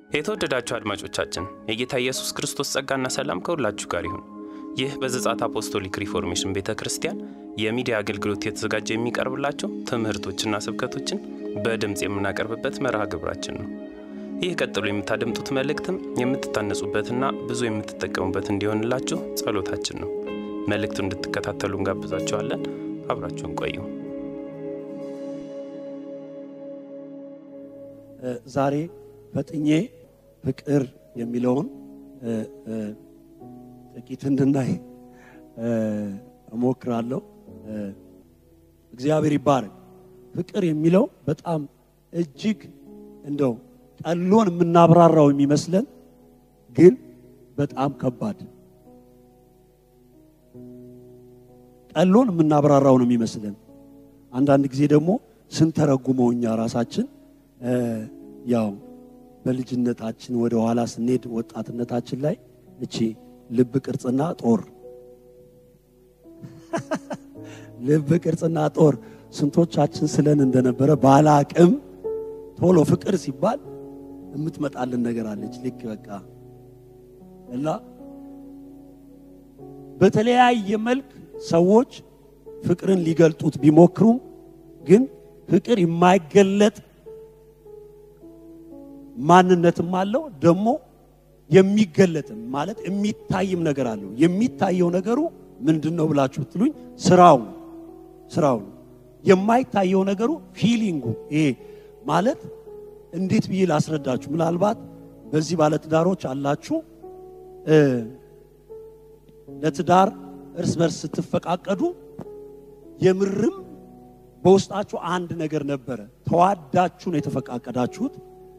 የተወደዳችሁ አድማጮቻችን የጌታ ኢየሱስ ክርስቶስ ጸጋና ሰላም ከሁላችሁ ጋር ይሁን። ይህ በዘጻት አፖስቶሊክ ሪፎርሜሽን ቤተ ክርስቲያን የሚዲያ አገልግሎት የተዘጋጀ የሚቀርብላቸው ትምህርቶችና ስብከቶችን በድምፅ የምናቀርብበት መርሃ ግብራችን ነው። ይህ ቀጥሎ የምታደምጡት መልእክትም የምትታነጹበትና ብዙ የምትጠቀሙበት እንዲሆንላችሁ ጸሎታችን ነው። መልእክቱን እንድትከታተሉ እንጋብዛችኋለን። አብራችሁን ቆዩ። ዛሬ ፈጥኜ ፍቅር የሚለውን ጥቂት እንድናይ እሞክራለሁ። እግዚአብሔር ይባረክ። ፍቅር የሚለው በጣም እጅግ እንደው ቀሎን የምናብራራው የሚመስለን ግን በጣም ከባድ ቀሎን የምናብራራው ነው የሚመስለን። አንዳንድ ጊዜ ደግሞ ስንተረጉመው እኛ ራሳችን ያው በልጅነታችን ወደ ኋላ ስንሄድ ወጣትነታችን ላይ እቺ ልብ ቅርጽና ጦር ልብ ቅርጽና ጦር ስንቶቻችን ስለን እንደነበረ ባለ አቅም ቶሎ ፍቅር ሲባል የምትመጣልን ነገር አለች። ልክ በቃ እና በተለያየ መልክ ሰዎች ፍቅርን ሊገልጡት ቢሞክሩም ግን ፍቅር የማይገለጥ ማንነትም አለው ደግሞ የሚገለጥም ማለት የሚታይም ነገር አለው። የሚታየው ነገሩ ምንድን ነው ብላችሁ ብትሉኝ ስራው ስራው ነው። የማይታየው ነገሩ ፊሊንጉ ይሄ ማለት እንዴት ብዬ ላስረዳችሁ? ምናልባት በዚህ ባለትዳሮች አላችሁ ለትዳር እርስ በርስ ስትፈቃቀዱ የምርም በውስጣችሁ አንድ ነገር ነበረ። ተዋዳችሁ ነው የተፈቃቀዳችሁት።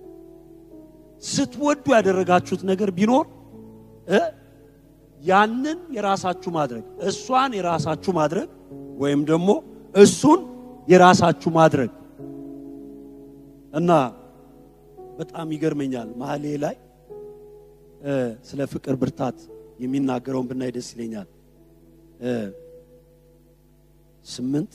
ስትወዱ ያደረጋችሁት ነገር ቢኖር ያንን የራሳችሁ ማድረግ እሷን የራሳችሁ ማድረግ ወይም ደግሞ እሱን የራሳችሁ ማድረግ እና በጣም ይገርመኛል። መሀሌ ላይ ስለ ፍቅር ብርታት የሚናገረውን ብናይ ደስ ይለኛል። ስምንት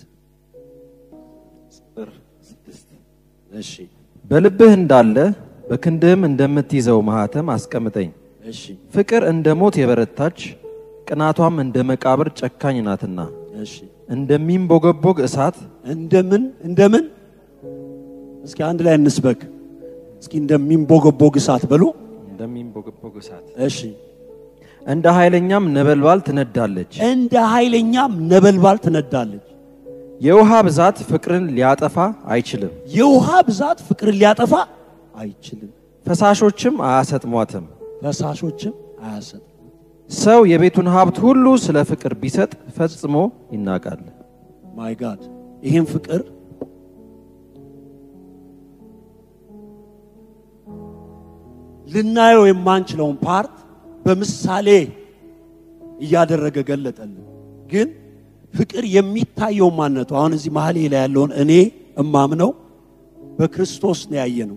ቁጥር ስድስት እሺ በልብህ እንዳለ በክንድህም እንደምትይዘው ማህተም አስቀምጠኝ። እሺ ፍቅር እንደ ሞት የበረታች ቅናቷም እንደ መቃብር ጨካኝ ናትና እሺ እንደሚንቦገቦግ እሳት እንደምን እንደምን እስኪ አንድ ላይ እንስበክ። እስኪ እንደሚንቦገቦግ እሳት በሉ። እንደሚንቦገቦግ እሳት እሺ እንደ ኃይለኛም ነበልባል ትነዳለች። እንደ ኃይለኛም ነበልባል ትነዳለች። የውሃ ብዛት ፍቅርን ሊያጠፋ አይችልም፣ የውሃ ብዛት ፍቅርን ሊያጠፋ አይችልም፣ ፈሳሾችም አያሰጥሟትም። ፈሳሾችም አያሰጥም። ሰው የቤቱን ሀብት ሁሉ ስለ ፍቅር ቢሰጥ ፈጽሞ ይናቃል። ማይ ጋድ ይህን ፍቅር ልናየው የማንችለውን ፓርት በምሳሌ እያደረገ ገለጠልን። ግን ፍቅር የሚታየው ማነቱ አሁን እዚህ መሀሌ ላይ ያለውን እኔ እማምነው በክርስቶስ ነው ያየነው።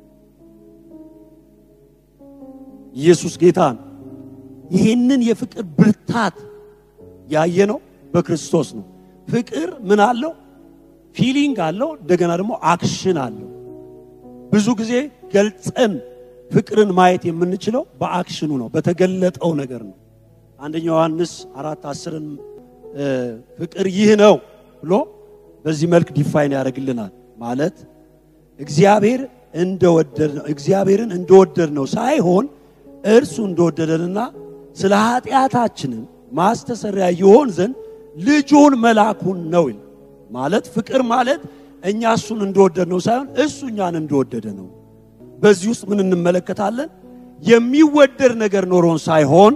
ኢየሱስ ጌታ ነው። ይህንን የፍቅር ብርታት ያየነው በክርስቶስ ነው። ፍቅር ምን አለው? ፊሊንግ አለው፣ እንደገና ደግሞ አክሽን አለው። ብዙ ጊዜ ገልጸን ፍቅርን ማየት የምንችለው በአክሽኑ ነው፣ በተገለጠው ነገር ነው። አንደኛ ዮሐንስ አራት አስርን ፍቅር ይህ ነው ብሎ በዚህ መልክ ዲፋይን ያደርግልናል። ማለት እግዚአብሔር እንደወደድ ነው እግዚአብሔርን እንደወደድ ነው ሳይሆን እርሱ እንደወደደንና ስለ ኃጢአታችንን ማስተሰሪያ ይሆን ዘንድ ልጁን መላኩን ነው ይላል። ማለት ፍቅር ማለት እኛ እሱን እንደወደድ ነው ሳይሆን እሱ እኛን እንደወደደ ነው። በዚህ ውስጥ ምን እንመለከታለን? የሚወደድ ነገር ኖሮን ሳይሆን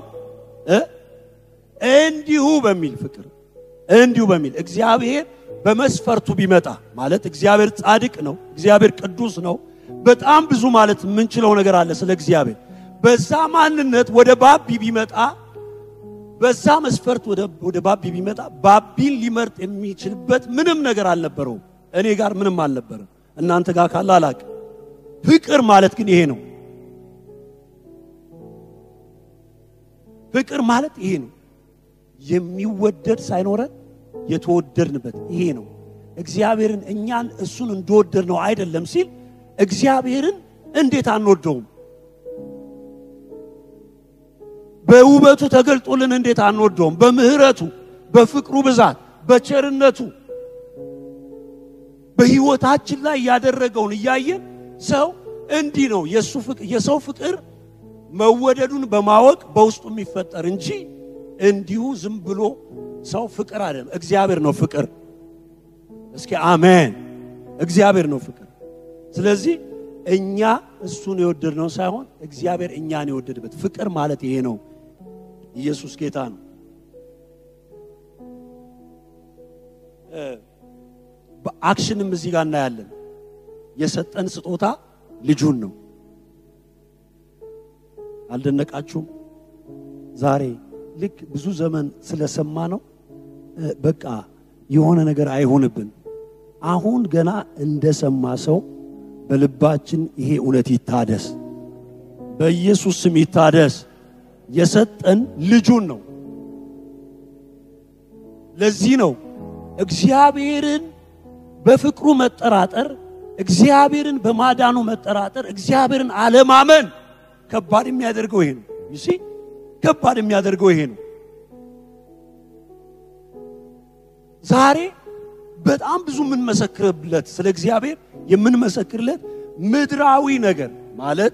እንዲሁ በሚል ፍቅር እንዲሁ በሚል እግዚአብሔር በመስፈርቱ ቢመጣ ማለት እግዚአብሔር ጻድቅ ነው፣ እግዚአብሔር ቅዱስ ነው። በጣም ብዙ ማለት የምንችለው ነገር አለ ስለ እግዚአብሔር። በዛ ማንነት ወደ ባቢ ቢመጣ በዛ መስፈርት ወደ ባቢ ቢመጣ ባቢን ሊመርጥ የሚችልበት ምንም ነገር አልነበረውም። እኔ ጋር ምንም አልነበረም። እናንተ ጋር ካለ አላቅም። ፍቅር ማለት ግን ይሄ ነው። ፍቅር ማለት ይሄ ነው። የሚወደድ ሳይኖረን የተወደድንበት ይሄ ነው። እግዚአብሔርን እኛን እሱን እንደወደድ ነው አይደለም ሲል እግዚአብሔርን እንዴት አንወደውም? በውበቱ ተገልጦልን እንዴት አንወደውም? በምህረቱ፣ በፍቅሩ ብዛት፣ በቸርነቱ በህይወታችን ላይ ያደረገውን እያየን ሰው እንዲህ ነው የሱ ፍቅር የሰው ፍቅር መወደዱን በማወቅ በውስጡ የሚፈጠር እንጂ እንዲሁ ዝም ብሎ ሰው ፍቅር አይደለም። እግዚአብሔር ነው ፍቅር። እስኪ አሜን። እግዚአብሔር ነው ፍቅር። ስለዚህ እኛ እሱን የወደድነው ሳይሆን እግዚአብሔር እኛን የወደድበት ፍቅር ማለት ይሄ ነው። ኢየሱስ ጌታ ነው። በአክሽንም እዚህ ጋር እናያለን። የሰጠን ስጦታ ልጁን ነው። አልደነቃችሁም? ዛሬ ልክ ብዙ ዘመን ስለሰማ ነው በቃ የሆነ ነገር አይሆንብን። አሁን ገና እንደሰማ ሰው በልባችን ይሄ እውነት ይታደስ፣ በኢየሱስ ስም ይታደስ። የሰጠን ልጁን ነው። ለዚህ ነው እግዚአብሔርን በፍቅሩ መጠራጠር፣ እግዚአብሔርን በማዳኑ መጠራጠር፣ እግዚአብሔርን አለማመን ከባድ የሚያደርገው ይሄ ነው። ይሲ ከባድ የሚያደርገው ይሄ ነው። ዛሬ በጣም ብዙ የምንመሰክርለት ስለ እግዚአብሔር የምንመሰክርለት ምድራዊ ነገር ማለት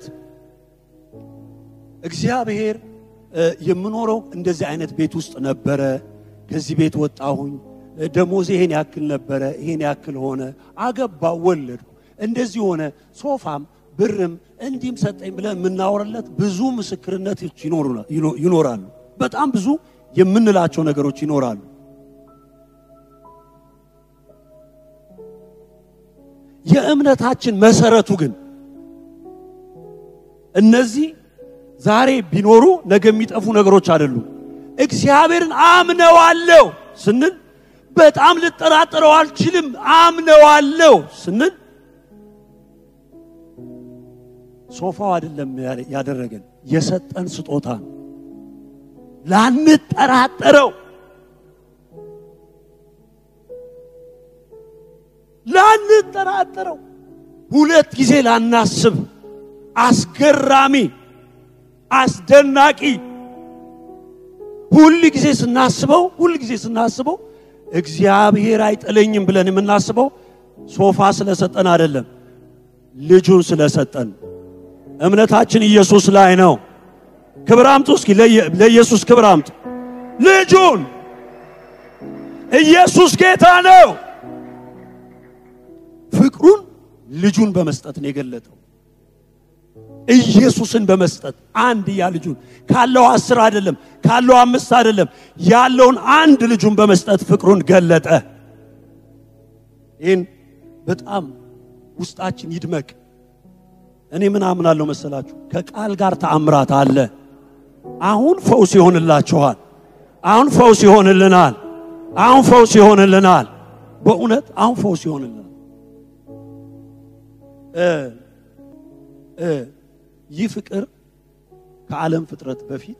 እግዚአብሔር የምኖረው እንደዚህ አይነት ቤት ውስጥ ነበረ። ከዚህ ቤት ወጣሁኝ፣ ደሞዝ ይሄን ያክል ነበረ፣ ይሄን ያክል ሆነ፣ አገባው፣ ወለድኩ፣ እንደዚህ ሆነ፣ ሶፋም ብርም እንዲህም ሰጠኝ ብለን የምናወራለት ብዙ ምስክርነቶች ይኖራሉ። በጣም ብዙ የምንላቸው ነገሮች ይኖራሉ። የእምነታችን መሰረቱ ግን እነዚህ ዛሬ ቢኖሩ ነገ የሚጠፉ ነገሮች አይደሉም። እግዚአብሔርን አምነዋለሁ ስንል በጣም ልጠራጠረው አልችልም አምነዋለሁ ስንል ሶፋው አይደለም ያደረገን የሰጠን ስጦታ ነው። ላንጠራጠረው ላንጠራጠረው ሁለት ጊዜ ላናስብ አስገራሚ አስደናቂ ሁል ጊዜ ስናስበው ሁል ጊዜ ስናስበው እግዚአብሔር አይጥለኝም ብለን የምናስበው ሶፋ ስለሰጠን አይደለም፣ ልጁን ስለሰጠን። እምነታችን ኢየሱስ ላይ ነው። ክብር አምጡ እስኪ ለኢየሱስ ክብር አምጡ። ልጁን ኢየሱስ ጌታ ነው። ፍቅሩን ልጁን በመስጠት ነው የገለጠው። ኢየሱስን በመስጠት አንድያ ልጁን ካለው አስር አይደለም ካለው አምስት አይደለም ያለውን አንድ ልጁን በመስጠት ፍቅሩን ገለጠ። ይህን በጣም ውስጣችን ይድመቅ። እኔ ምን አምናለሁ መሰላችሁ? ከቃል ጋር ተአምራት አለ። አሁን ፈውስ ይሆንላችኋል። አሁን ፈውስ ይሆንልናል። አሁን ፈውስ ይሆንልናል። በእውነት አሁን ፈውስ ይሆንልናል። ይህ ፍቅር ከዓለም ፍጥረት በፊት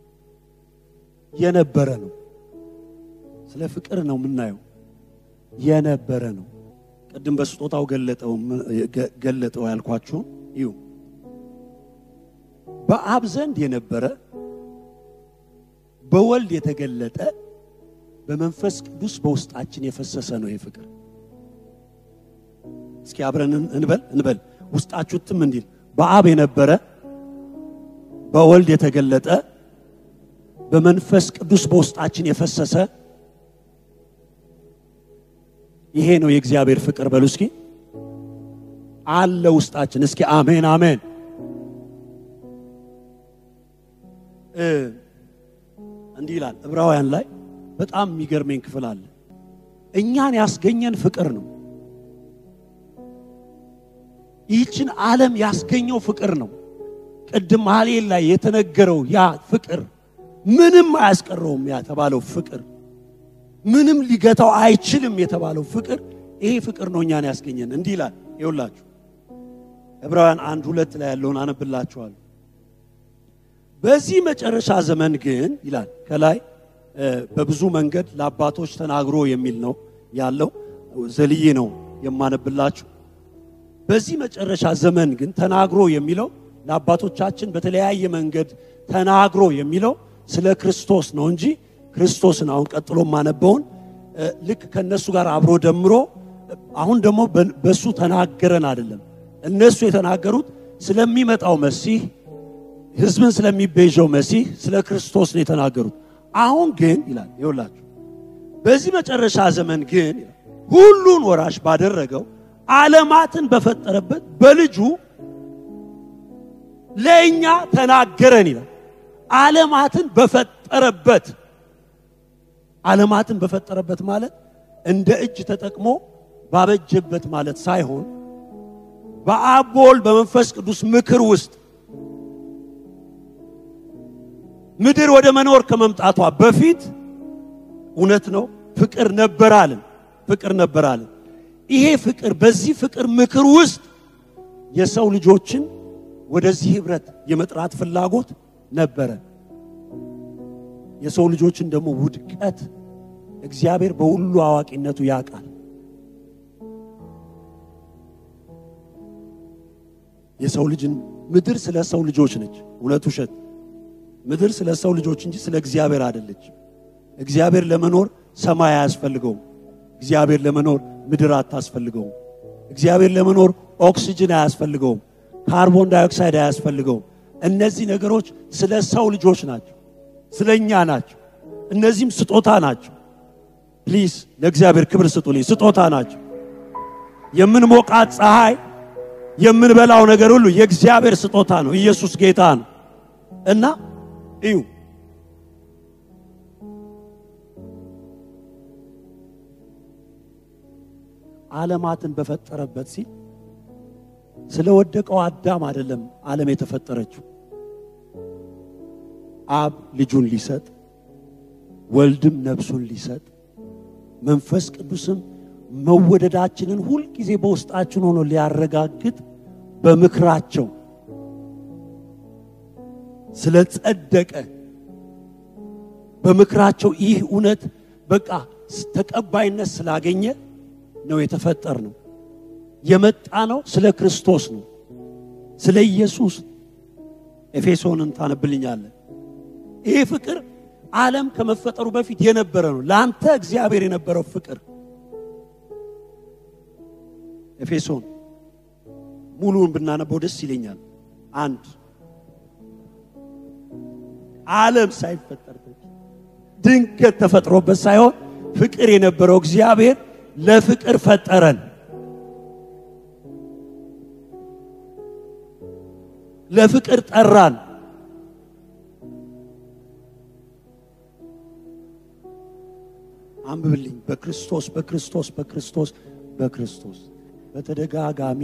የነበረ ነው። ስለ ፍቅር ነው የምናየው። የነበረ ነው። ቅድም በስጦታው ገለጠው ገለጠው ያልኳችሁን ይሁ በአብ ዘንድ የነበረ በወልድ የተገለጠ በመንፈስ ቅዱስ በውስጣችን የፈሰሰ ነው። ይህ ፍቅር እስኪ አብረን እንበል እንበል ውስጣችሁ ትም እንዲል በአብ የነበረ በወልድ የተገለጠ በመንፈስ ቅዱስ በውስጣችን የፈሰሰ ይሄ ነው የእግዚአብሔር ፍቅር። በሉ እስኪ አለ ውስጣችን። እስኪ አሜን አሜን። እንዲህ ይላል ዕብራውያን ላይ በጣም የሚገርመኝ ክፍል አለ። እኛን ያስገኘን ፍቅር ነው። ይህችን ዓለም ያስገኘው ፍቅር ነው። ቅድም ሐሌል ላይ የተነገረው ያ ፍቅር ምንም አያስቀረውም የተባለው ፍቅር ምንም ሊገታው አይችልም የተባለው ፍቅር ይሄ ፍቅር ነው እኛን ያስገኘን። እንዲህ ይላል ይውላችሁ ዕብራውያን አንድ ሁለት ላይ ያለውን አነብላችኋለሁ። በዚህ መጨረሻ ዘመን ግን ይላል ከላይ በብዙ መንገድ ለአባቶች ተናግሮ የሚል ነው ያለው። ዘልዬ ነው የማነብላችሁ። በዚህ መጨረሻ ዘመን ግን ተናግሮ የሚለው ለአባቶቻችን በተለያየ መንገድ ተናግሮ የሚለው ስለ ክርስቶስ ነው እንጂ ክርስቶስን አሁን ቀጥሎ ማነበውን እ፣ ልክ ከነሱ ጋር አብሮ ደምሮ አሁን ደግሞ በ- በሱ ተናገረን አይደለም። እነሱ የተናገሩት ስለሚመጣው መሲህ ህዝብን ስለሚቤዠው መሲህ ስለ ክርስቶስ ነው የተናገሩት። አሁን ግን ይላል ይውላችሁ በዚህ መጨረሻ ዘመን ግን ይላል፣ ሁሉን ወራሽ ባደረገው ዓለማትን በፈጠረበት በልጁ ለእኛ ተናገረን ይላል። ዓለማትን በፈጠረበት ዓለማትን በፈጠረበት ማለት እንደ እጅ ተጠቅሞ ባበጀበት ማለት ሳይሆን በአብ በወልድ በመንፈስ ቅዱስ ምክር ውስጥ ምድር ወደ መኖር ከመምጣቷ በፊት እውነት ነው ፍቅር ነበራልን ፍቅር ነበራልን ይሄ ፍቅር በዚህ ፍቅር ምክር ውስጥ የሰው ልጆችን ወደዚህ ህብረት የመጥራት ፍላጎት ነበረ የሰው ልጆችን ደግሞ ውድቀት እግዚአብሔር በሁሉ አዋቂነቱ ያውቃል የሰው ልጅን ምድር ስለ ሰው ልጆች ነች እውነት ውሸት ምድር ስለ ሰው ልጆች እንጂ ስለ እግዚአብሔር አይደለችም እግዚአብሔር ለመኖር ሰማይ አያስፈልገውም እግዚአብሔር ለመኖር ምድር አታስፈልገውም እግዚአብሔር ለመኖር ኦክሲጅን አያስፈልገውም ካርቦን ዳይኦክሳይድ አያስፈልገውም እነዚህ ነገሮች ስለ ሰው ልጆች ናቸው ስለ እኛ ናቸው እነዚህም ስጦታ ናቸው ፕሊዝ ለእግዚአብሔር ክብር ስጡልኝ ስጦታ ናቸው የምንሞቃት ፀሐይ የምንበላው ነገር ሁሉ የእግዚአብሔር ስጦታ ነው ኢየሱስ ጌታ ነው እና እዩ ዓለማትን በፈጠረበት ሲል ስለ ወደቀው አዳም አይደለም ዓለም የተፈጠረችው አብ ልጁን ሊሰጥ ወልድም ነፍሱን ሊሰጥ መንፈስ ቅዱስም መወደዳችንን ሁልጊዜ በውስጣችን ሆኖ ሊያረጋግጥ በምክራቸው ስለ ጸደቀ በምክራቸው ይህ እውነት በቃ ተቀባይነት ስላገኘ ነው የተፈጠር ነው የመጣ ነው ስለ ክርስቶስ ነው ስለ ኢየሱስ ኤፌሶንን ታነብልኛለን ይህ ፍቅር ዓለም ከመፈጠሩ በፊት የነበረ ነው ለአንተ እግዚአብሔር የነበረው ፍቅር ኤፌሶን ሙሉውን ብናነበው ደስ ይለኛል አንድ ዓለም ሳይፈጠር በፊት ድንገት ተፈጥሮበት ሳይሆን ፍቅር የነበረው እግዚአብሔር ለፍቅር ፈጠረን ለፍቅር ጠራን አንብብልኝ በክርስቶስ በክርስቶስ በክርስቶስ በክርስቶስ በተደጋጋሚ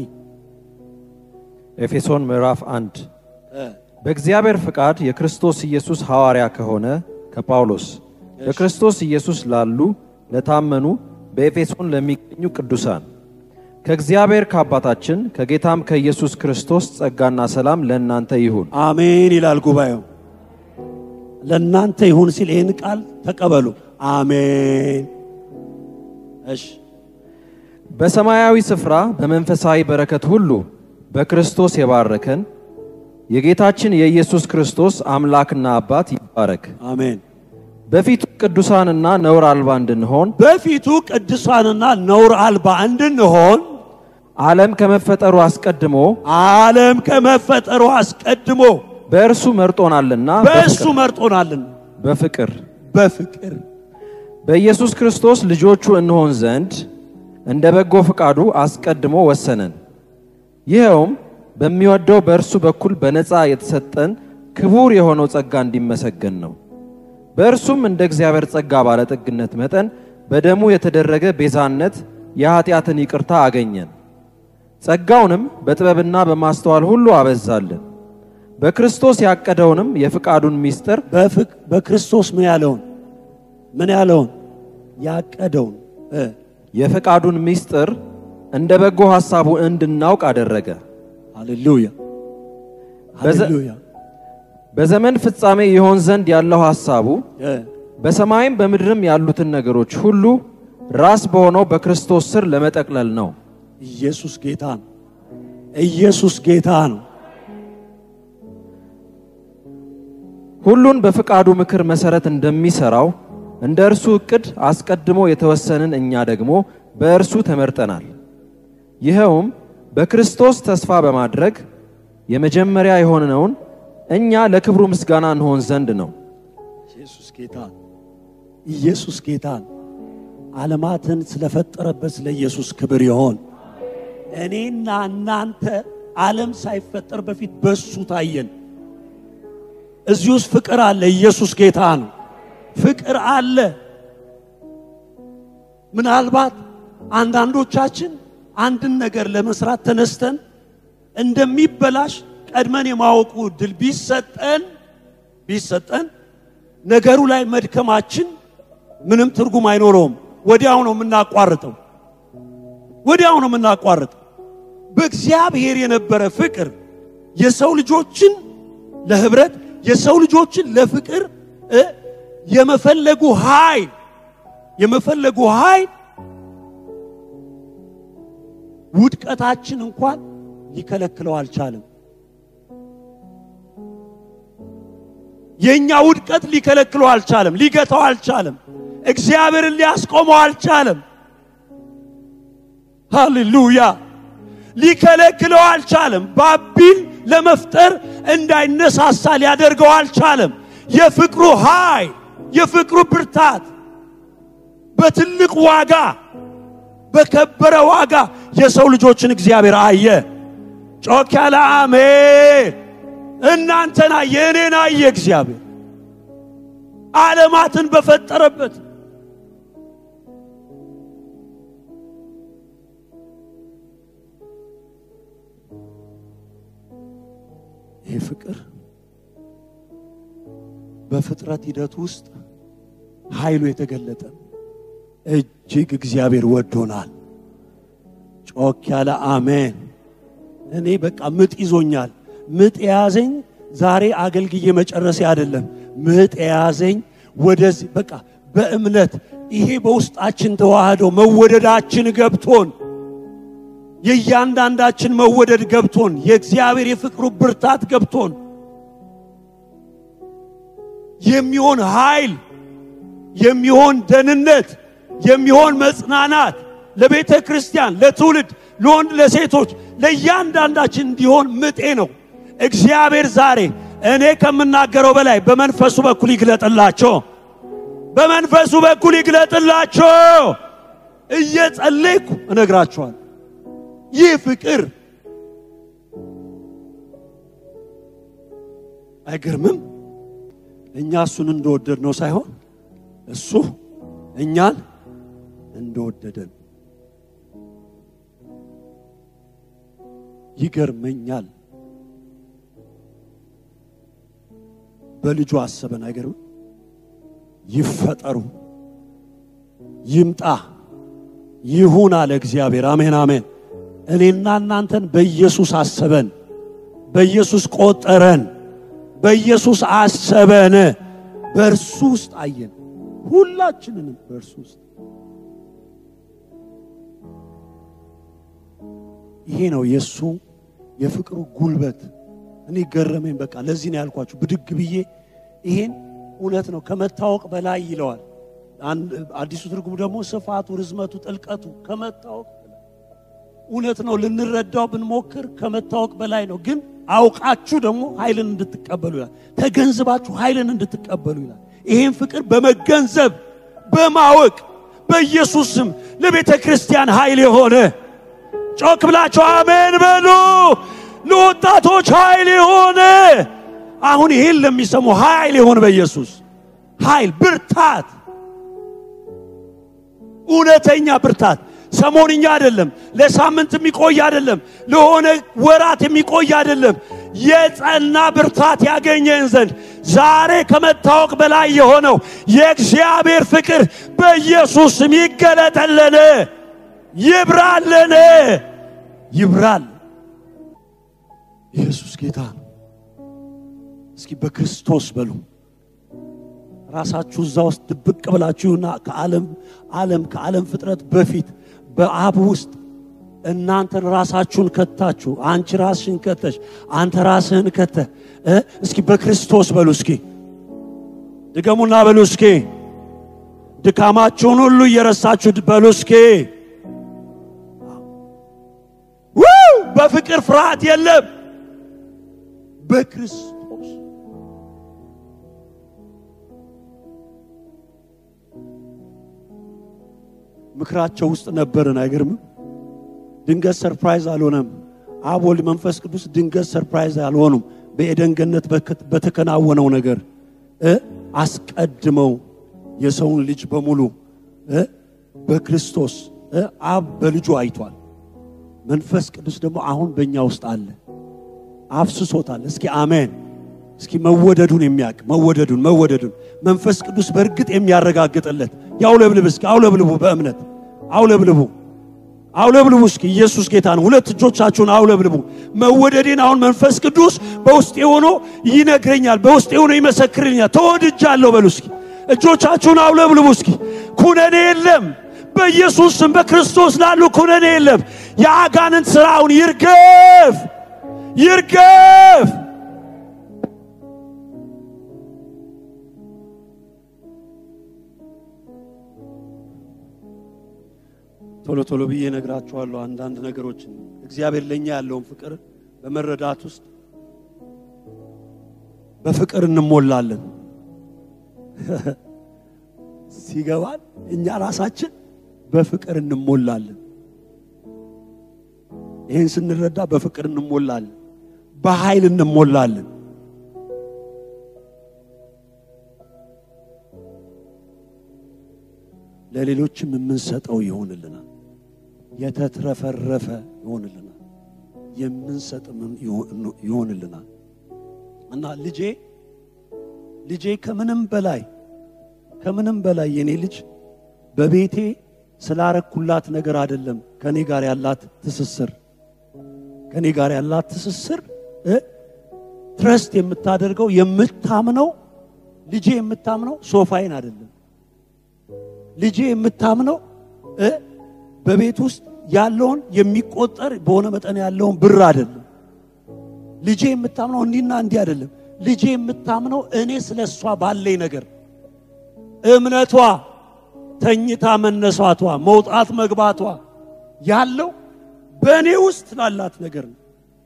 ኤፌሶን ምዕራፍ አንድ እ፣ በእግዚአብሔር ፍቃድ የክርስቶስ ኢየሱስ ሐዋርያ ከሆነ ከጳውሎስ በክርስቶስ ኢየሱስ ላሉ ለታመኑ በኤፌሶን ለሚገኙ ቅዱሳን ከእግዚአብሔር ከአባታችን ከጌታም ከኢየሱስ ክርስቶስ ጸጋና ሰላም ለእናንተ ይሁን። አሜን ይላል ጉባኤው ለእናንተ ይሁን ሲል ይህን ቃል ተቀበሉ አሜን እሺ በሰማያዊ ስፍራ በመንፈሳዊ በረከት ሁሉ በክርስቶስ የባረከን የጌታችን የኢየሱስ ክርስቶስ አምላክና አባት ይባረክ። አሜን በፊቱ ቅዱሳንና ነውር አልባ እንድንሆን በፊቱ ቅዱሳንና ነውር አልባ እንድንሆን ዓለም ከመፈጠሩ አስቀድሞ ዓለም ከመፈጠሩ አስቀድሞ በእርሱ መርጦናልና በእሱ መርጦናልን በፍቅር በፍቅር በኢየሱስ ክርስቶስ ልጆቹ እንሆን ዘንድ እንደ በጎ ፈቃዱ አስቀድሞ ወሰነን። ይኸውም በሚወደው በእርሱ በኩል በነፃ የተሰጠን ክቡር የሆነው ጸጋ እንዲመሰገን ነው። በእርሱም እንደ እግዚአብሔር ጸጋ ባለጠግነት መጠን በደሙ የተደረገ ቤዛነት የኀጢአትን ይቅርታ አገኘን። ጸጋውንም በጥበብና በማስተዋል ሁሉ አበዛልን። በክርስቶስ ያቀደውንም የፍቃዱን ምስጢር በፍቅ- በክርስቶስ ምን ያለውን ምን ያለውን ያቀደውን እ፣ የፈቃዱን ምስጢር እንደ በጎ ሐሳቡ እንድናውቅ አደረገ። ሃሌሉያ በዘ- ሃሌሉያ በዘመን ፍጻሜ ይሆን ዘንድ ያለው ሐሳቡ እ፣ በሰማይም በምድርም ያሉትን ነገሮች ሁሉ ራስ በሆነው በክርስቶስ ስር ለመጠቅለል ነው። ኢየሱስ ጌታ ነው ኢየሱስ ጌታ ነው ሁሉን በፍቃዱ ምክር መሰረት እንደሚሰራው እንደ እርሱ እቅድ አስቀድሞ የተወሰንን እኛ ደግሞ በእርሱ ተመርጠናል። ይኸውም በክርስቶስ ተስፋ በማድረግ የመጀመሪያ የሆነውን እኛ ለክብሩ ምስጋና እንሆን ዘንድ ነው። ኢየሱስ ጌታ ኢየሱስ ጌታ ዓለማትን ስለፈጠረበት ስለ ኢየሱስ ክብር ይሆን። እኔና እናንተ ዓለም ሳይፈጠር በፊት በሱ ታየን። እዚህ ውስጥ ፍቅር አለ። ኢየሱስ ጌታ ነው። ፍቅር አለ። ምናልባት አንዳንዶቻችን አንድን ነገር ለመስራት ተነስተን እንደሚበላሽ ቀድመን የማወቁ እድል ቢሰጠን ቢሰጠን ነገሩ ላይ መድከማችን ምንም ትርጉም አይኖረውም። ወዲያው ነው የምናቋርጠው። ወዲያው ነው የምናቋርጠው። በእግዚአብሔር የነበረ ፍቅር የሰው ልጆችን ለህብረት የሰው ልጆችን ለፍቅር እ የመፈለጉ ኃይል የመፈለጉ ኃይል ውድቀታችን እንኳን ሊከለክለው አልቻለም። የኛ ውድቀት ሊከለክለው አልቻለም፣ ሊገታው አልቻለም፣ እግዚአብሔርን ሊያስቆመው አልቻለም። ሃሌሉያ! ሊከለክለው አልቻለም። ባቢል ለመፍጠር እንዳይነሳሳ ሊያደርገው አልቻለም። የፍቅሩ ኃይል፣ የፍቅሩ ብርታት በትልቅ ዋጋ በከበረ ዋጋ የሰው ልጆችን እግዚአብሔር አየ። ጮክ ያለ አሜን። እናንተን አየ፣ እኔን አየ። እግዚአብሔር ዓለማትን በፈጠረበት ይህ ፍቅር በፍጥረት ሂደት ውስጥ ኃይሉ የተገለጠ እጅግ እግዚአብሔር ወዶናል። ጮክ ያለ አሜን። እኔ በቃ ምጥ ይዞኛል። ምጥ የያዘኝ ዛሬ አገልግዬ መጨረሴ አይደለም። ምጥ የያዘኝ ወደዚህ በቃ በእምነት ይሄ በውስጣችን ተዋህዶ መወደዳችን ገብቶን የእያንዳንዳችን መወደድ ገብቶን የእግዚአብሔር የፍቅሩ ብርታት ገብቶን የሚሆን ኃይል የሚሆን ደህንነት የሚሆን መጽናናት ለቤተ ክርስቲያን፣ ለትውልድ፣ ለወንድ፣ ለሴቶች፣ ለእያንዳንዳችን እንዲሆን ምጤ ነው። እግዚአብሔር ዛሬ እኔ ከምናገረው በላይ በመንፈሱ በኩል ይግለጥላቸው፣ በመንፈሱ በኩል ይግለጥላቸው። እየጸለይኩ እነግራቸዋል። ይህ ፍቅር አይገርምም? እኛ እሱን እንደወደድ ነው ሳይሆን እሱ እኛን እንደወደደን ይገርመኛል። በልጁ አሰበን። አይገርም? ይፈጠሩ፣ ይምጣ፣ ይሁን አለ እግዚአብሔር። አሜን አሜን። እኔና እናንተን በኢየሱስ አሰበን፣ በኢየሱስ ቆጠረን፣ በኢየሱስ አሰበን፣ በእርሱ ውስጥ አየን። ሁላችንንም በእርሱ ውስጥ ይሄ ነው የእሱ የፍቅሩ ጉልበት። እኔ ገረመኝ። በቃ ለዚህ ነው ያልኳችሁ ብድግ ብዬ ይሄን እውነት ነው ከመታወቅ በላይ ይለዋል። አዲሱ ትርጉም ደግሞ ስፋቱ፣ ርዝመቱ፣ ጥልቀቱ ከመታወቅ በላይ እውነት ነው። ልንረዳው ብንሞክር ከመታወቅ በላይ ነው። ግን አውቃችሁ ደግሞ ኃይልን እንድትቀበሉ ይላል። ተገንዝባችሁ ኃይልን እንድትቀበሉ ይላል። ይሄን ፍቅር በመገንዘብ በማወቅ በኢየሱስ ስም ለቤተ ክርስቲያን ኃይል የሆነ ጮክ ብላችሁ አሜን በሉ። ለወጣቶች ኃይል የሆነ አሁን ይሄን ለሚሰሙ ኃይል የሆነ በኢየሱስ ኃይል ብርታት፣ እውነተኛ ብርታት ሰሞንኛ አይደለም፣ ለሳምንት የሚቆይ አይደለም፣ ለሆነ ወራት የሚቆይ አይደለም። የጸና ብርታት ያገኘን ዘንድ ዛሬ ከመታወቅ በላይ የሆነው የእግዚአብሔር ፍቅር በኢየሱስ ስም ይገለጠልን፣ ይብራልን፣ ይብራል። ኢየሱስ ጌታ ነው። እስኪ በክርስቶስ በሉ። ራሳችሁ እዛ ውስጥ ድብቅ ብላችሁና ከዓለም ዓለም ከዓለም ፍጥረት በፊት በአብ ውስጥ እናንተን ራሳችሁን ከታችሁ፣ አንቺ ራስሽን ከተሽ፣ አንተ ራስህን ከተ እስኪ በክርስቶስ በሉ። እስኪ ድገሙና በሉ እስኪ ድካማችሁን ሁሉ እየረሳችሁ በሉ እስኪ ውይ! በፍቅር ፍርሃት የለም በክርስቶስ ምክራቸው ውስጥ ነበርን አይገርምም ድንገት ሰርፕራይዝ አልሆነም አብ ወልድ መንፈስ ቅዱስ ድንገት ሰርፕራይዝ አልሆኑም በኤደን ገነት በከ- በተከናወነው ነገር እ አስቀድመው የሰውን ልጅ በሙሉ እ በክርስቶስ እ አብ በልጁ አይቷል መንፈስ ቅዱስ ደግሞ አሁን በእኛ ውስጥ አለ አፍስሶታል እስኪ አሜን እስኪ መወደዱን የሚያውቅ መወደዱን መወደዱን መንፈስ ቅዱስ በእርግጥ የሚያረጋግጥለት ያውለብልብ እስኪ አውለብልቡ በእምነት አውለብልቡ አውለብልቡ እስኪ ኢየሱስ ጌታ ነው ሁለት እጆቻችሁን አውለብልቡ መወደዴን አሁን መንፈስ ቅዱስ በውስጤ ሆኖ ይነግረኛል በውስጤ ሆኖ ይመሰክርልኛል ተወድጃለሁ በሉ እስኪ እጆቻችሁን አውለብልቡ እስኪ ኩነኔ የለም በኢየሱስ ስም በክርስቶስ ላሉ ኩነኔ የለም የአጋንንት ሥራውን ይርገፍ ይርገፍ ቶሎ ቶሎ ብዬ ነግራችኋለሁ አንዳንድ ነገሮችን እግዚአብሔር ለኛ ያለውን ፍቅር በመረዳት ውስጥ በፍቅር እንሞላለን ሲገባን እኛ ራሳችን በፍቅር እንሞላለን ይህን ስንረዳ በፍቅር እንሞላለን በኃይል እንሞላለን ለሌሎችም የምንሰጠው ይሆንልናል የተትረፈረፈ ይሆንልናል የምንሰጥም ይሆን- ይሆንልናል እና ልጄ ልጄ ከምንም በላይ ከምንም በላይ የኔ ልጅ በቤቴ ስላረኩላት ነገር አይደለም ከኔ ጋር ያላት ትስስር ከኔ ጋር ያላት ትስስር እ ትረስት የምታደርገው የምታምነው ልጄ የምታምነው ሶፋይን አይደለም ልጄ የምታምነው እ በቤት ውስጥ ያለውን የሚቆጠር በሆነ መጠን ያለውን ብር አይደለም ልጄ የምታምነው እንዲህና እንዲህ አይደለም ልጄ የምታምነው እኔ ስለ እሷ ባለኝ ነገር እምነቷ ተኝታ መነሳቷ መውጣት መግባቷ ያለው በእኔ ውስጥ ስላላት ነገር ነው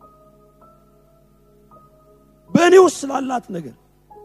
በእኔ ውስጥ ስላላት ነገር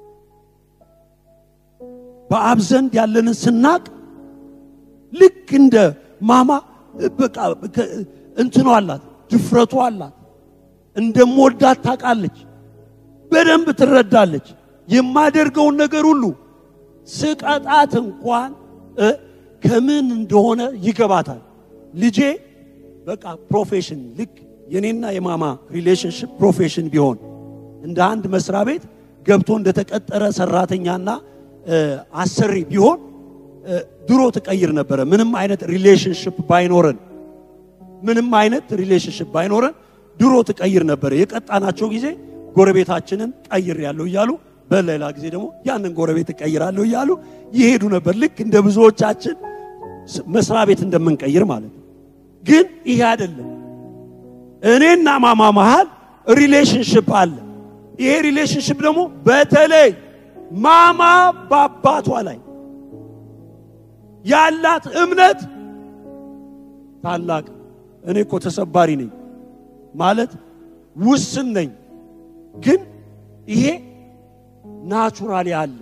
በአብ ዘንድ ያለንን ስናቅ ልክ እንደ ማማ በቃ ከ- እንትኗ አላት ድፍረቷ አላት እንደምወዳት ታውቃለች በደንብ ትረዳለች የማደርገውን ነገር ሁሉ ስቀጣት እንኳን እ ከምን እንደሆነ ይገባታል ልጄ በቃ ፕሮፌሽን ልክ የኔና የማማ ሪሌሽንሽፕ ፕሮፌሽን ቢሆን እንደ አንድ መስሪያ ቤት ገብቶ እንደተቀጠረ ሰራተኛና እ አሰሪ ቢሆን እ ድሮ ትቀይር ነበረ ምንም አይነት ሪሌሽንሽፕ ባይኖረን ምንም አይነት ሪሌሽንሽፕ ባይኖረን ድሮ ትቀይር ነበረ የቀጣናቸው ጊዜ ጎረቤታችንን ቀይር ያለው እያሉ በሌላ ጊዜ ደግሞ ያንን ጎረቤት እቀይራለሁ እያሉ ይሄዱ ነበር ልክ እንደ ብዙዎቻችን ስ- መስሪያ ቤት እንደምንቀይር ማለት ነው ግን ይሄ አይደለም እኔና ማማ መሃል ሪሌሽንሽፕ አለ ይሄ ሪሌሽንሽፕ ደግሞ በተለይ ማማ በአባቷ ላይ ያላት እምነት ታላቅ እኔ እኮ ተሰባሪ ነኝ ማለት ውስን ነኝ ግን ይሄ ናቹራሊ አለ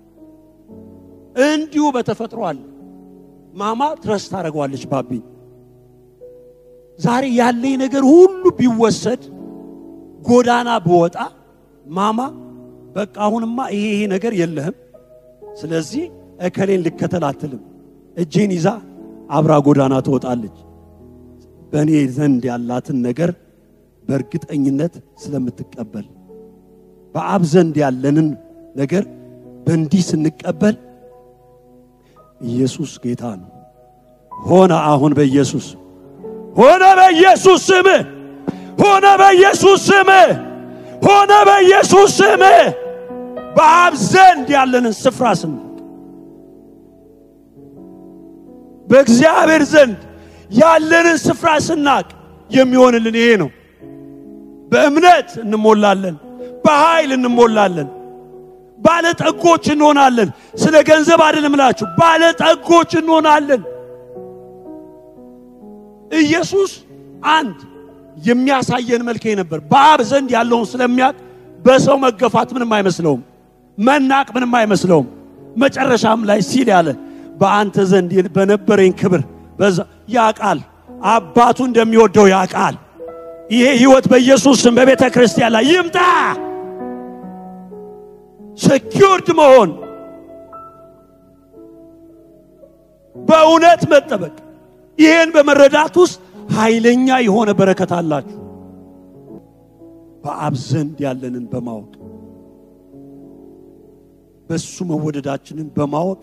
እንዲሁ በተፈጥሮ አለ ማማ ትረስ ታደርገዋለች ባቢ ዛሬ ያለኝ ነገር ሁሉ ቢወሰድ ጎዳና ብወጣ ማማ በቃ አሁንማ ይሄ ይሄ ነገር የለህም ስለዚህ እከሌን ልከተል አትልም እጄን ይዛ አብራ ጎዳና ትወጣለች በእኔ ዘንድ ያላትን ነገር በእርግጠኝነት ስለምትቀበል በአብ ዘንድ ያለንን ነገር በእንዲህ ስንቀበል ኢየሱስ ጌታ ነው ሆነ አሁን በኢየሱስ ሆነ በኢየሱስ ስም ሆነ በኢየሱስ ስም ሆነ በኢየሱስ ስም በአብ ዘንድ ያለንን ስፍራ ስናቅ በእግዚአብሔር ዘንድ ያለንን ስፍራ ስናቅ የሚሆንልን ይሄ ነው በእምነት እንሞላለን በኃይል እንሞላለን ባለጠጎች እንሆናለን። ስለ ገንዘብ አይደለም እላችሁ፣ ባለጠጎች እንሆናለን። ኢየሱስ አንድ የሚያሳየን መልክ ነበር። በአብ ዘንድ ያለውን ስለሚያውቅ በሰው መገፋት ምንም አይመስለውም፣ መናቅ ምንም አይመስለውም። መጨረሻም ላይ ሲል ያለ በአንተ ዘንድ በነበረኝ ክብር በዛ ያቃል አባቱ እንደሚወደው ያቃል። ይሄ ህይወት በኢየሱስ ስም በቤተ ክርስቲያን ላይ ይምጣ። ሴኪውርድ መሆን በእውነት መጠበቅ ይሄን በመረዳት ውስጥ ኃይለኛ የሆነ በረከት አላችሁ። በአብ ዘንድ ያለንን በማወቅ በሱ መወደዳችንን በማወቅ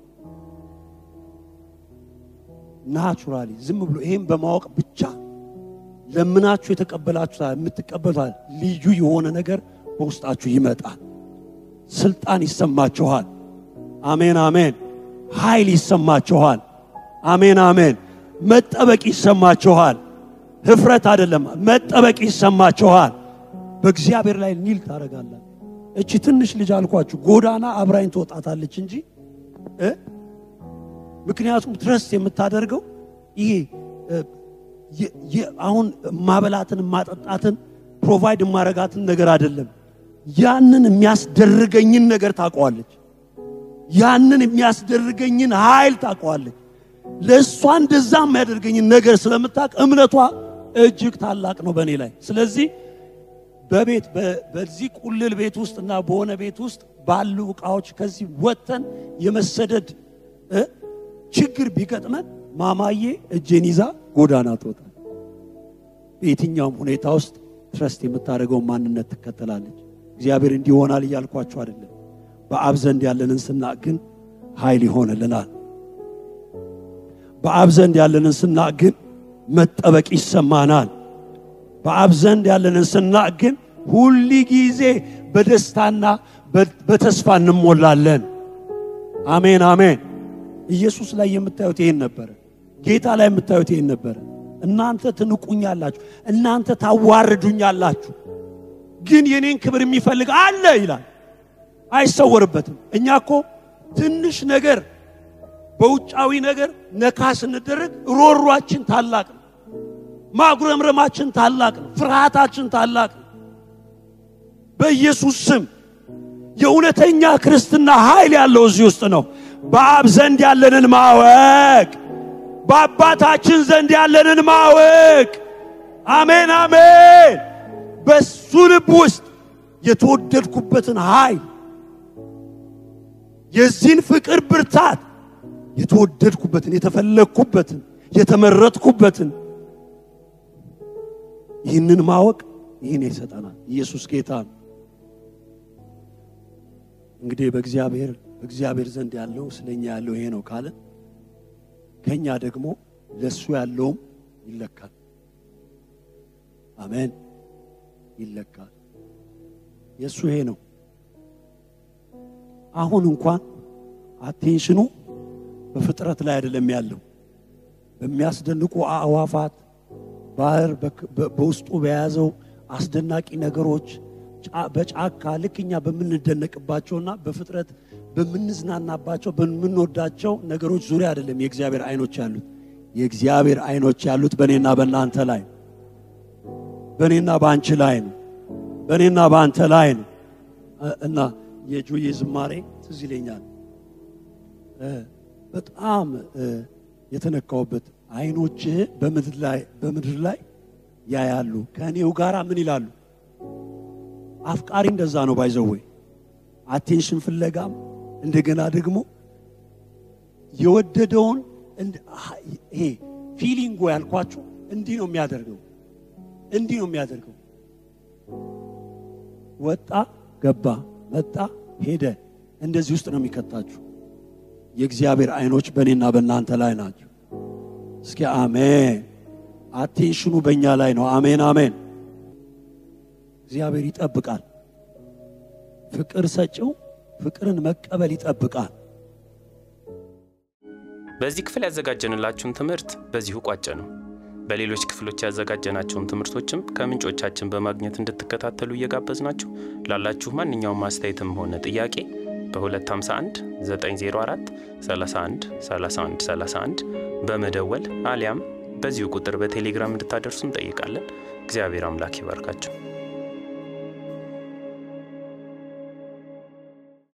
ናቹራሊ ዝም ብሎ ይሄን በማወቅ ብቻ ለምናችሁ የተቀበላችሁ የምትቀበሉት ልዩ የሆነ ነገር በውስጣችሁ ይመጣል። ስልጣን ይሰማችኋል። አሜን አሜን። ኃይል ይሰማችኋል። አሜን አሜን። መጠበቅ ይሰማችኋል። ህፍረት አይደለም፣ መጠበቅ ይሰማችኋል። በእግዚአብሔር ላይ ኒል ታደርጋላችሁ። እቺ ትንሽ ልጅ አልኳችሁ ጎዳና አብራኝ ትወጣታለች እንጂ እ ምክንያቱም ትረስት የምታደርገው ይሄ አሁን ማበላትን ማጠጣትን ፕሮቫይድ የማረጋትን ነገር አይደለም። ያንን የሚያስደርገኝን ነገር ታውቀዋለች። ያንን የሚያስደርገኝን ኃይል ታውቀዋለች። ለእሷ እንደዛ የሚያደርገኝን ነገር ስለምታውቅ እምነቷ እጅግ ታላቅ ነው በእኔ ላይ። ስለዚህ በቤት በዚህ ቁልል ቤት ውስጥ እና በሆነ ቤት ውስጥ ባሉ ዕቃዎች ከዚህ ወጥተን የመሰደድ ችግር ቢገጥመን ማማዬ እጄን ይዛ ጎዳና ትወጣል። በየትኛውም ሁኔታ ውስጥ ትረስት የምታደርገው ማንነት ትከተላለች። እግዚአብሔር እንዲህ ይሆናል እያልኳቸው አይደለም። በአብ ዘንድ ያለንን ስናቅ ግን ኃይል ይሆንልናል። በአብ ዘንድ ያለንን ስናቅ ግን መጠበቅ ይሰማናል። በአብ ዘንድ ያለንን ስናቅ ግን ሁል ጊዜ በደስታና በተስፋ እንሞላለን። አሜን አሜን። ኢየሱስ ላይ የምታዩት ይሄን ነበረ። ጌታ ላይ የምታዩት ይሄን ነበረ። እናንተ ትንቁኛላችሁ፣ እናንተ ታዋርዱኛላችሁ፣ ግን የኔን ክብር የሚፈልግ አለ ይላል። አይሰወርበትም። እኛ እኮ ትንሽ ነገር በውጫዊ ነገር ነካ ስንደረግ ሮሯችን ታላቅ ነው። ማጉረምረማችን ታላቅ ነው። ፍርሃታችን ታላቅ ነው። በኢየሱስ ስም የእውነተኛ ክርስትና ኃይል ያለው እዚህ ውስጥ ነው። በአብ ዘንድ ያለንን ማወቅ፣ በአባታችን ዘንድ ያለንን ማወቅ። አሜን አሜን። በሱ ልብ ውስጥ የተወደድኩበትን ኃይል የዚህን ፍቅር ብርታት የተወደድኩበትን የተፈለግኩበትን የተመረጥኩበትን ይህንን ማወቅ ይህን ይሰጠናል። ኢየሱስ ጌታ ነው። እንግዲህ በእግዚአብሔር በእግዚአብሔር ዘንድ ያለው ስለኛ ያለው ይሄ ነው ካለ ከኛ ደግሞ ለሱ ያለውም ይለካል። አሜን፣ ይለካል። የእሱ ይሄ ነው። አሁን እንኳን አቴንሽኑ በፍጥረት ላይ አይደለም ያለው በሚያስደንቁ አእዋፋት ባህር በውስጡ በያዘው አስደናቂ ነገሮች በጫካ ልክ እኛ በምንደነቅባቸውና በፍጥረት በምንዝናናባቸው በምንወዳቸው ነገሮች ዙሪያ አይደለም የእግዚአብሔር አይኖች ያሉት። የእግዚአብሔር አይኖች ያሉት በእኔና በእናንተ ላይ በእኔና በአንቺ ላይ ነው። በእኔና በአንተ ላይ ነው እና የጆዬ ዝማሬ ትዝ ይለኛል። በጣም የተነካውበት አይኖችህ በምድር ላይ በምድር ላይ ያያሉ ከእኔው ጋራ ምን ይላሉ? አፍቃሪ እንደዛ ነው ባይዘወይ አቴንሽን ፍለጋም እንደገና ደግሞ የወደደውን ይሄ ፊሊንጎ ያልኳችሁ እንዲህ ነው የሚያደርገው። እንዲህ ነው የሚያደርገው። ወጣ ገባ፣ መጣ ሄደ፣ እንደዚህ ውስጥ ነው የሚከታችሁ። የእግዚአብሔር አይኖች በእኔና በእናንተ ላይ ናቸው። እስኪ አሜን። አቴንሽኑ በእኛ ላይ ነው። አሜን አሜን። እግዚአብሔር ይጠብቃል። ፍቅር ሰጪው ፍቅርን መቀበል ይጠብቃል። በዚህ ክፍል ያዘጋጀንላችሁን ትምህርት በዚሁ ቋጨ ነው። በሌሎች ክፍሎች ያዘጋጀናቸውን ትምህርቶችም ከምንጮቻችን በማግኘት እንድትከታተሉ እየጋበዝናችሁ ላላችሁ ማንኛውም አስተያየትም ሆነ ጥያቄ በ251 904 31 31 31 በመደወል አሊያም በዚሁ ቁጥር በቴሌግራም እንድታደርሱ እንጠይቃለን። እግዚአብሔር አምላክ ይባርካቸው።